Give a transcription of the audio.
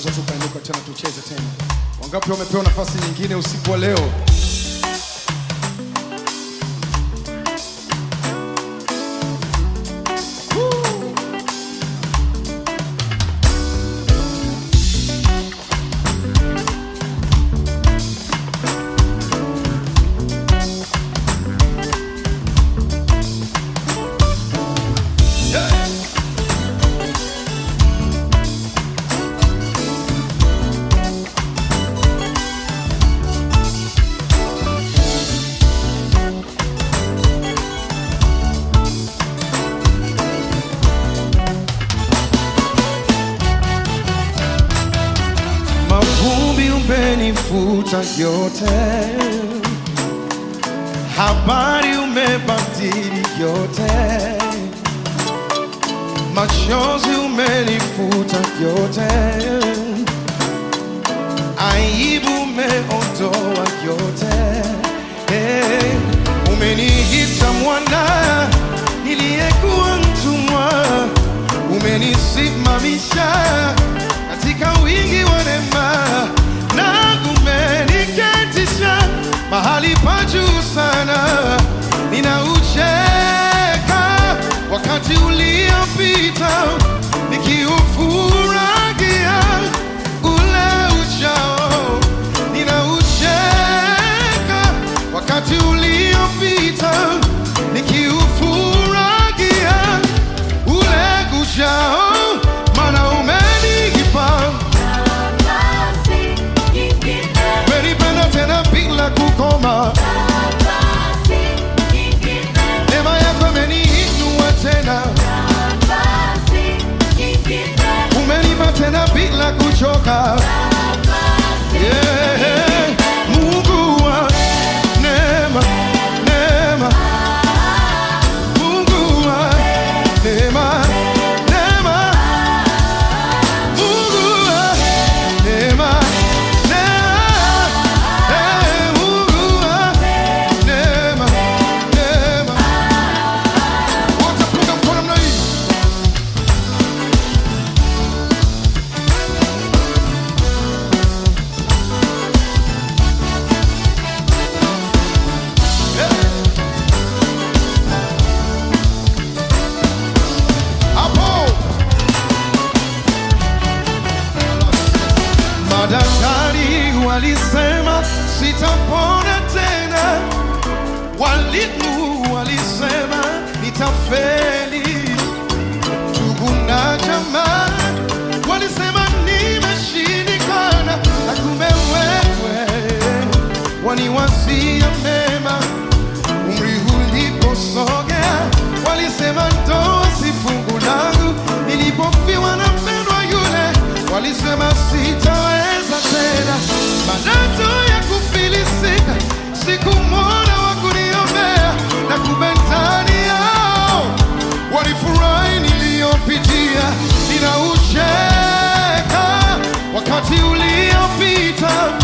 tunaweza tukainuka tena tucheze tena. Wangapi wamepewa nafasi nyingine usiku wa leo? Mavumbi umenifuta yote, habari umebadili yote, machozi umenifuta yote, aibu umeondoa yote. Hey, umeniita mwana niliyekuwa mtumwa, umenisimamisha katika wingi wa neema na umeniketisha mahali pa juu sana. Ninaucheka wakati uliopita nikiufurahia ule ujao. Ninaucheka wakati uliopita nikiufurahia ule ujao, maana umenipa umenipenda tena bila kukoma. Neema yako imeniinua tena, umenipa tena bila kuchoka. Yeah. Mungu wa neema, neema. Mungu wa neema, neema. Mungu wa neema, neema. Eh, Mungu wa neema, neema. Wote punga mkono namna hii. Hapo. Madaktari walisema sitapona tena, walimu walisema nitafeli, ndugu na jamaa walisema nimeshindikana, na kumbe wewe waniwazia mema umri uliposogea walisema ndoa si fungu langu, nilipofiwa na mpendwa yule walisema sitaweza tena, madoto ya kufilisika sikumwona wa kuniombea, na kumbe ndani yao walifurahi niliyopitia, ninaucheka wakati uliopita